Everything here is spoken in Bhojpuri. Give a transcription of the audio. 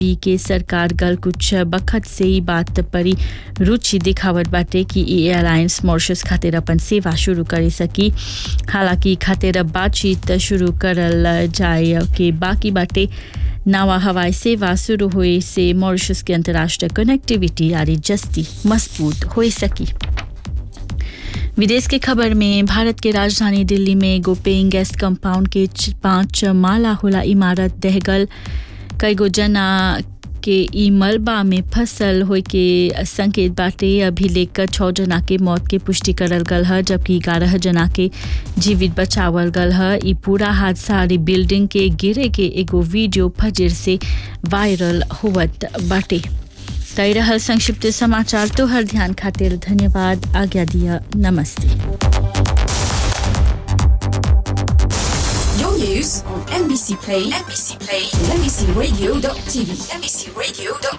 पी के सरकार गल कुछ बखत से ही बात परी रुचि दिखावत बाटे कि ई एयरलाइंस मॉरिशस खातिर अपन सेवा शुरू करे सकी हालांकि खातिर बातचीत शुरू करल जाए के बाकी बाटे नवा हवाई सेवा शुरू हुए से मॉरिशस के अंतर्राष्ट्रीय कनेक्टिविटी यानी जस्ती मजबूत हो सकी विदेश के खबर में भारत के राजधानी दिल्ली में एगो पेइंग गेस्ट कंपाउंड के च- पांच माला होला इमारत दहगल कईगो जना के ई मलबा में फसल होए के संकेत बाटे अभी लेकर छः जना के मौत के पुष्टि करल गल है जबकि ग्यारह जना के जीवित बचावल गल है ई पूरा हादसा री बिल्डिंग के गिरे के एगो वीडियो फजर से वायरल होवत बाटे तय रहल संक्षिप्त समाचार तो हर ध्यान खातिर धन्यवाद आज्ञा दिया नमस्ते Your news on NBC Play, NBC Play, and NBCRadio.tv, NBCRadio.tv.